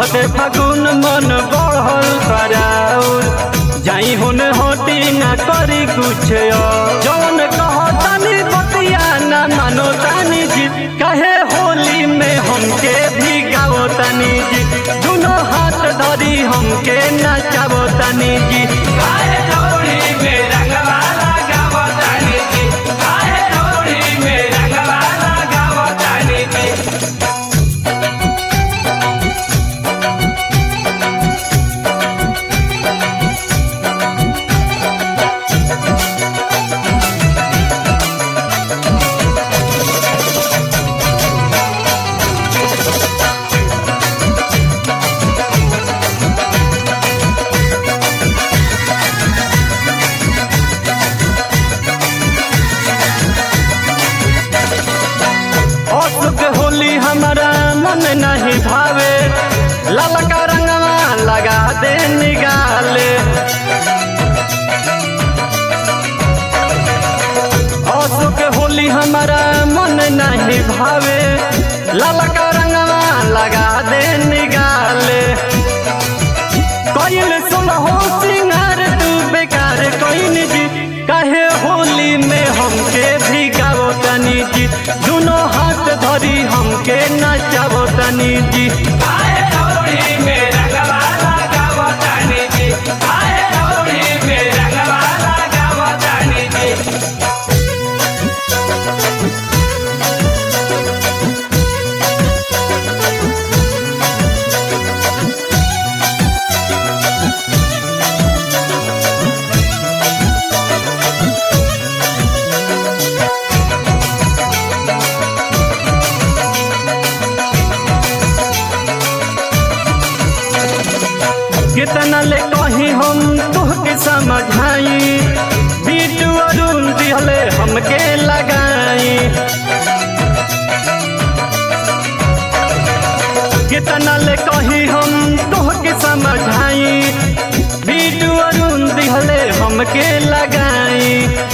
चढ़ते फागुन मन बढ़ल कराउर जाई हुन होती ना करी कुछ और। जौन कहतानी बतिया ना मानो तानी जी कहे होली में हमके भी गाओ तानी जी दोनों हाथ धरी हमके नचावो तानी जी काहे डोरी में रंगवा लगावतानी जी काहे डोरी में रंगवा लगावतानी जी अशुक होली हमारा मन नहीं भावे ललका रंगवा लगा दे निगाले अशुक होली हमारा मन नहीं भावे ललका रंगवा लगा दे निगाले कइल सुलहो सिंगार तू बेकार कइन जी काहे होली में हमके भी गावो तनी जी दोनों हाथ धरी हमके नचावो तनी जी काहे डोरी में रंगवा लगावतानी जी काहे डोरी में रंगवा लगावतानी जी कितना ले कहीं हम तुहके समझाई बीटू अरुण दिहले हमके लगाई कितना ले कहीं हम तुहके समझाई बीटू अरुण दिहले हमके लगाई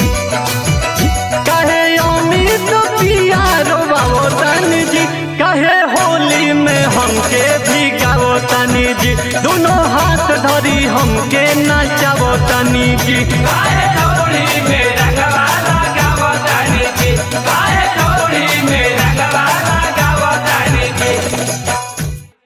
कहे अमित पिया रोबाओ तनी जी कहे होली में हमके भी गाओ तनी जी दोनों हाथ धरी हमके नचावो तनी जी काहे डोरी में